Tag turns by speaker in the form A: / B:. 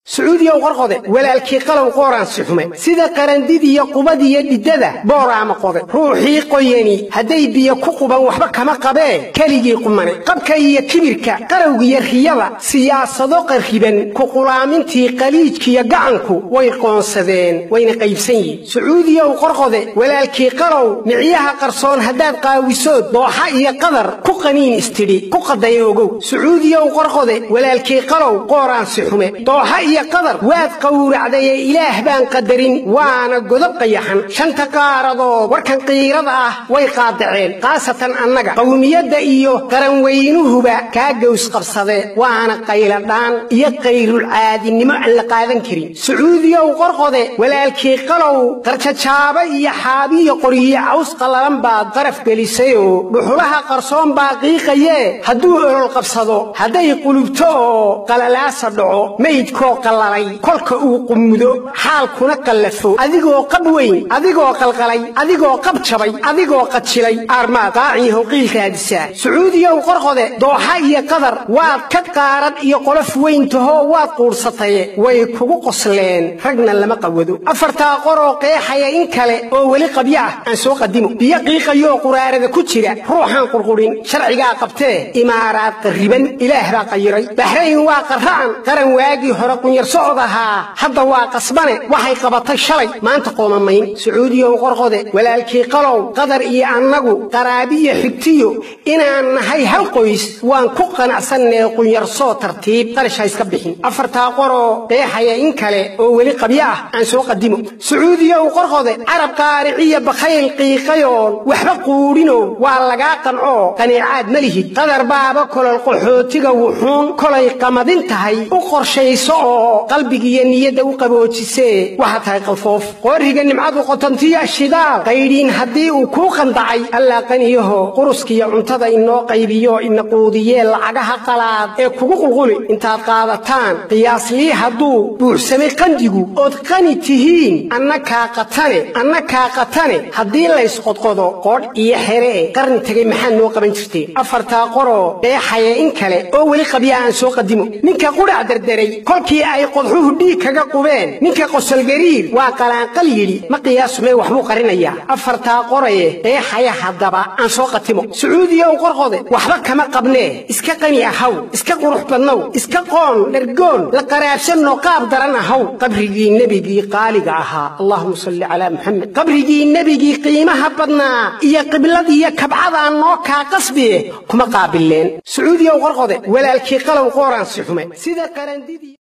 A: sacuudiyow qorqode walaalkii qalow qooraansi xume sida qarandidiyo qubadiyo dhiddada booraama qode ruuxii qoyani hadday biyo ku quban waxba kama qabee keligii qumane qabka iyo kibirka qarowgiyo riyada siyaasado qarriban kuqulaamintii qaliijkiyo gacanku way qoonsadeen wayna qaybsan yihin sacuudiyow qorqode walaalkii qalow micyaha qarsoon haddaad qaawisood dooxa iyo qadar ku qaniin istidhi ku qadaya ogow sacuudiyow qorqode walaalkii qalow qooraansi xume dooxa iyo qadar waad qowracdaye ilaah baan qadarin waana godob qayaxan shanta qaaradood warkan qiirada ah way qaadaceen khaasatan annaga qowmiyadda iyo qaranweynuhuba kaa gows qabsade waana qayladhaan iyo qayrulcaadinimo aan la qaadan karin sacuudiyow qorqode walaalkii qalow qarjajaaba iyo xaabiyo qoryiyo caws qallalan baad qaraf gelisayoo dhuxulaha qarsoon baa qiiqayee hadduu olol qabsado hadday qulubto oo qalalaasa dhaco maydkoo qallalay kolka uu qumudo xaalkuna qallafo adigoo qab weyn adigoo qalqalay adigoo qab jabay adigoo qajilay aarmaad qaaciiho qiilkaadisaa sacuudiyow qorqode dooxa iyo qadar waad ka qaarad iyo qolof weyntahoo waad quudhsataye way kugu qosleen ragna lama qawado afartaa qoroo qeexaya in kale oo weli qabyo ah aan soo qadimo biyo qiiqayoo quraarada ku jira ruuxaan qurqurin sharcigaa qabtee imaaraad qarriban ilaah baa qayiray baxrayn waa qarra'an qaran waagii hore qunyar socod ahaa hadda waa qasbane waxay qabatay shalay maanta qoomamayn sacuudiyow qorqode walaalkii qalow qadar iyo annagu qaraabiyo xigtiyo inaan nahay hal qoys waan ku qanacsannee qunyar-soo tartiib qarash ha iska bixin afartaa qoroo qeexaya in kale oo weli qabyo ah aan soo qadimo sacuudiyow qorqode carab qaariciya bakhayl qiiqayoon waxba quudhinow waa lagaa qancoo qaniicaad ma lihid qadar baaba kolol qaxootiga wuxuun kolay qamadin tahay u qorshayso oo qalbigiiyo niyadda u qaboojisee waxaa tahay qalfoof qooriga nimcadu qotantiya shidaal qaydhiin haddii uu kuu qandacay allaa qaniyaho quruskiyo cuntada inoo qaybiyo ina quudiyee lacagaha qalaad ee kugu qulquli intaad qaadataan qiyaaslii hadduu buuxsamay qandigu ood qani tihiin anna kaa qatane anna kaa qatane haddii laysqodqodo qoodh iyo xeree qarni tegay maxaad noo qaban jirteen afartaa qoroo dheexaya in kale oo weli qabya aan soo qadimo ninka qudhac derderay kolkii ay qodxuhu dhiig kaga qubeen ninka qosolgariir waa qalaanqal yidhi ma qiyaasumee waxbuu qarinayaa afartaa qoraye dheexaya haddaba aan soo qatimo sacuudiyow qorqode waxba kama qabnee iska qani ahaw iska qurux badnow iska qoon dhergoon la qaraabsanno qaab daran ahaw qabrigii nebigii qaaliga ahaa allahuma salli calaa muxamed qabrigii nebigii qiimaha badnaa iyo qibladiiyo kabcadaa noo kaa qasbiye kuma qaabileen sacuudiyow qorqode walaalkii qalow qooraansi xume sida qarandidii